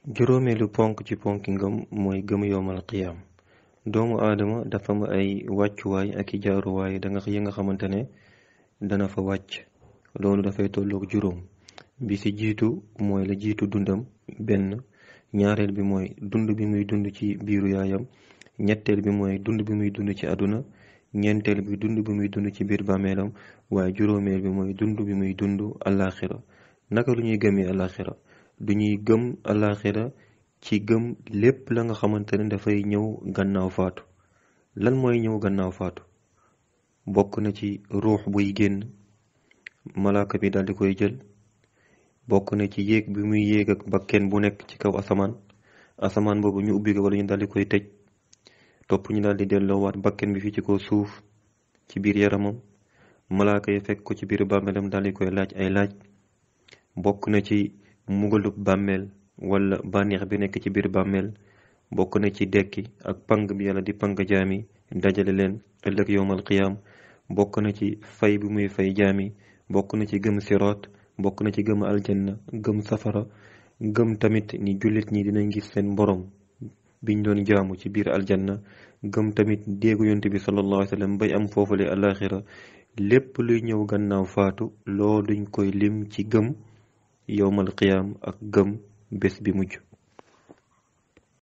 juróomeelu ponk ci ponki ngëm mooy gëm yowmal qiyaam doomu aadama dafa am ay wàccuwaay ak i jaaruwaay da nga yi nga xamante ne dana fa wàcc loolu dafay tolloog juróom bi ci jiitu mooy la jiitu dundam benn ñaareel bi mooy dund bi muy dund ci biiru yaayam ñetteel bi mooy dund bi muy dund ci àdduna ñeenteel bi dund bi muy dund ci biir bàmmeelam waaye juróomeel bi mooy dund bi muy dund alaxira naka lu ñuy gëmee alaxira du ñuy gëm alaxira ci gëm lépp la nga xamante ne dafay ñëw gannaaw faatu lan mooy ñëw gannaaw faatu bokk na ci ruux buy génn malaaka bi daal di koy jël bokk na ci yéeg bi muy yéeg ak bakken bu nekk ci kaw asamaan asamaan boobu ñu ubbi ko wala ñu daal di koy tëj topp ñu daal di delloowaat bakken bi fii ci kaw suuf ci biir yaramam malaaka yi fekk ko ci biir bàmmeelam daal di koy laaj ay laaj bokk na ci mugalub bàmmeel wala bànneex bi nekk ci biir bàmmeel bokk na ci dekki ak pang bi yàlla di pang jaami dajale leen ëllëg yowmal qiyaam bokk na ci fay bi muy fay jaami bokk na ci gëm siroot bokk na ci gëm aljanna gëm safara gëm tamit ni jullit ñi dinañ gis seen borom biñ doon jaamu ci biir aljanna gëm tamit déegu yonte bi sallallahu alayhi wa sallam bay am foofule alaxira lépp luy ñëw gannaaw faatu looluñ koy lim ci gëm yowmal qiyaam ak gëm bés bi mujj